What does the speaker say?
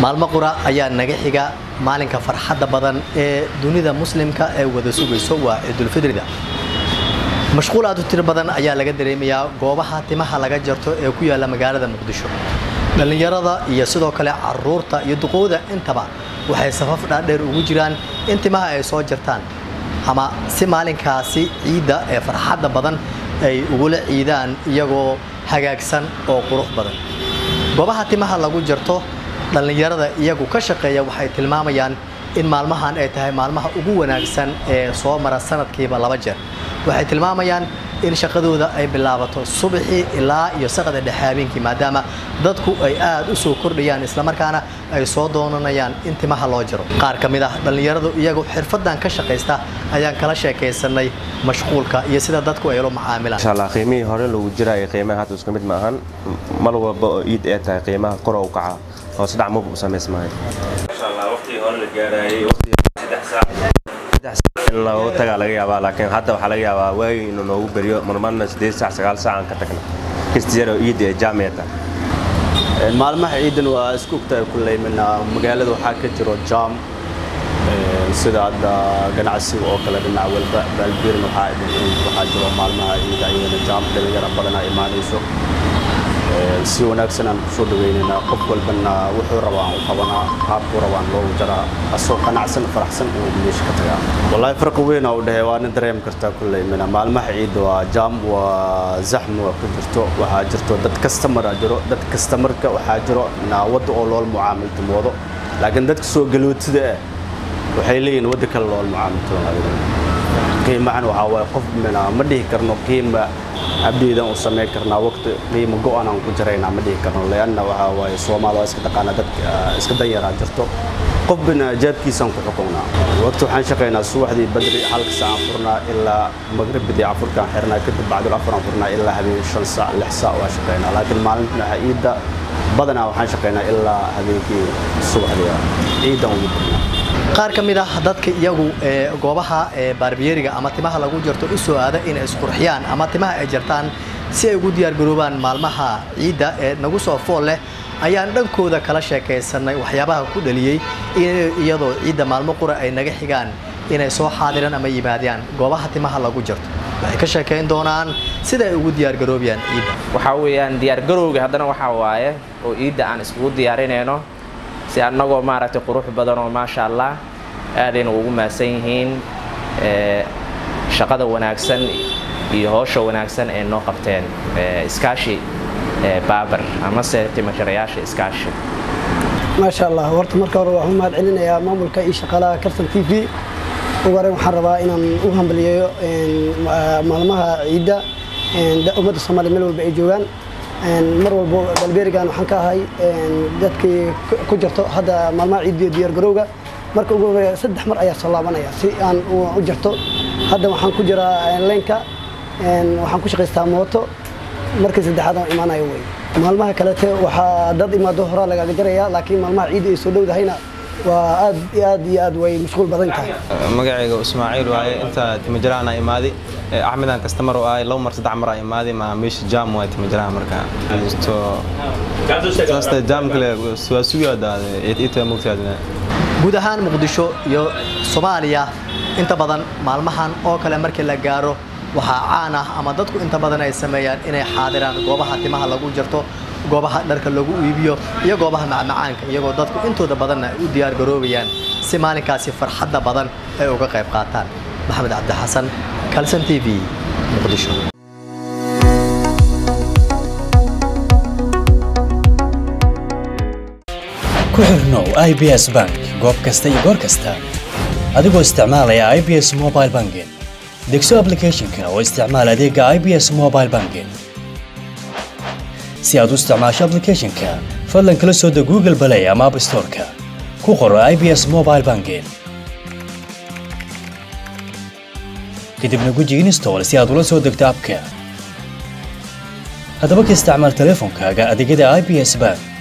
maalmo qura ayaa naga xiga maalinka farxadda badan ee dunida muslimka ee wada sugayso waa ciidulfidrida mashquul aad u tiro badan ayaa laga dareemayaa goobaha timaha laga jarto ee ku yaalla magaalada muqdisho dhallinyarada iyo sidoo kale caruurta iyo duqowda intaba waxay safaf dhaadheer ugu jiraan in timaha ay soo jartaan ama si maalinkaasi ciidda ee farxadda badan ay ugula ciidaan iyagoo hagaagsan oo qurux badan goobaha timaha lagu jarto dhallinyarada iyagu ka shaqeeya waxay tilmaamayaan in maalmahan ay tahay maalmaha ugu wanaagsan ee soo mara sanadkiiba laba jeer waxay tilmaamayaan in shaqadooda ay bilaabato subaxii ilaa iyo saqada dhexe habeenkii maadaama dadku ay aad u soo kordhayaan islamarkaana ay soo doonanayaan in timaha loo jaro qaar ka mid ah dhallinyaradu iyagu xirfadan ka shaqaysta ayaan kala sheekaysanay mashquulka iyo sida dadku ay ula macaamilaan inshallah qiimihii hore lagu jira iyo qiimaha hadda isku mid ma ahan mar walba oo iid ay tahay qiimaha kor u kaca hoos dhac maba u samaysmahay inshallah waqtigii hore la gaarayay waqtigii saddex saac saddex saac in loogu tagaa laga yaabaa laakiin hadda waxaa laga yaabaa waagi inuu noogu beriyo marmarna siddeed saac sagaal saac aan ka tagna kastiyaro iidda ee jaamiyata maalmaha ciidan waa isku ogtahay kulley mina magaalada waxaa ka jiro jaam sida hadda ganacsiga oo kale dhinac walba baalbiirin waxaa jiro maalmaha ciida iyadana jaam dhalinyaro badanaa imaanayso si wanaagsan aan kusoo dhaweynayna qof walbana wuxuu rabaa aan u qabanaa qaabkuu rabaan loogu jaraa asoo qanacsan faraxsan inuu meesha ka tagaa wallaahi farqi weyn aa u dhahey waana dareemi kartaa kulley mina maalmaha ciidda waa jaam waa zaxmi waa ku jirto waxaa jirto dad kastamara jiro dad kastamarka waxaa jiro wadda oo loola mucaamiltamoodo laakiin dadka soo galootida ah waxay leeyihin wadda kale loola mucaamiltamoodo qiimahan waxaa waaye qof mina ma dhihi karno qiima abdiidan u samayn karnaa waqti qiimo go-an aan ku jaraynaa ma dhihi karno leanna waxaa waaye soomaali waa iska taqaana dadka iska danyaraa jirto qof bina jaabkiisaan ku xukunnaa waqti waxaan shaqaynaa subaxdii badri halka saac aan furnaa ilaa magribidii afurkaan xirnaa kadib bacdul afur aan furnaa ilaa habeen shan saac lix saac waa shaqaynaa laakiin maalinta ciidda badanaa waxaan shaqaynaa ilaa habeenkii subaxdii ciiddan ugu furnaa qaar ka mid ah dadka iyagu ee goobaha ee baarbiyeriga ama timaha lagu jarto u soo aada inay isqurxiyaan ama timaha ay jartaan si ay ugu diyaargaroobaan maalmaha ciidda ee nagu soo fool leh ayaan dhankooda kala sheekaysanay waxyaabaha ku dhaliyey iyadoo ciidda maalmo qura ay naga xigaan inay soo xaadiraan ama yimaadaan goobaha timaha lagu jarto waxay ka sheekayn doonaan sida ay ugu diyaargaroobayaan ciidda waxaa weeyaan diyaargarowga haddana waxaa waaye oo ciidda aan iskugu diyaarinayno si annagoo maaragtay qurux badan oo maasha allah aadayna ugu mahadsan yihiin shaqada wanaagsan iyo howsha wanaagsan ee noo qabteen iskaashi baabar amase timajarayaasha iskaashi maasha allah horta marka hore waxaan u mahad celinayaa maamulka iyo shaqaalaha karsan t v ugu horreyn waxaan rabaa inaan u hambaliyeeyo maalmaha ciidda ummadda soomaaliya meel walba ay joogaan mar walbo balbeerigan waxaan ka ahay dadkii ku jirto hadda maalmaha ciidiyo diyaargarowga marka ugu horeeya saddex mar ayaa soo laabanaya si aan u jarto hadda waxaan ku jiraa leynka waxaan ku shaqaystaa mooto markii saddexaad aan imaanayo wey maalmaha kalete waxaa dad imaado horaa lagaaga jaraya laakiin maalmaha ciidda ay soo dhowdahayna waa aad iyo aad iyo aad way mashquul badan tahay magacayga ismaaciil waaye inta timajaraana imaaday axmedaan kastamar oo ahay laba mar saddex mar aa imaaday maa meesha jaam waay timajaraha markaa saasta jaam kale waa sugaadaade ita mogtaadna guud ahaan muqdisho iyo soomaaliya inta badan maalmahan oo kale markii la gaaro waxaa caan ah ama dadku inta badan ay sameeyaan inay xaadiraan goobaha timaha lagu jarto goobaha dharka lagu iibiyo iyo goobaha macmacaanka iyagoo dadku intooda badanna ay u diyaar garoobayaan si maalinkaasi farxadda badan ay uga qayb qaataan maxamed cabdi xasan kalson t v muqdisho ku xirnow i b s bank goob kasta iyo goor kasta adigoo isticmaalaya i b s mobile banking degso aplicathonka oo isticmaal adeega i b s mobile banking si aad u isticmaasho aplicathonka fadlan kala soo deg google balay ama app storeka ku qoro i b s mobile banking kadibna guji install si aad ula soo degto abka haddaba ka isticmaal teleefonkaaga adeegyada i b s bank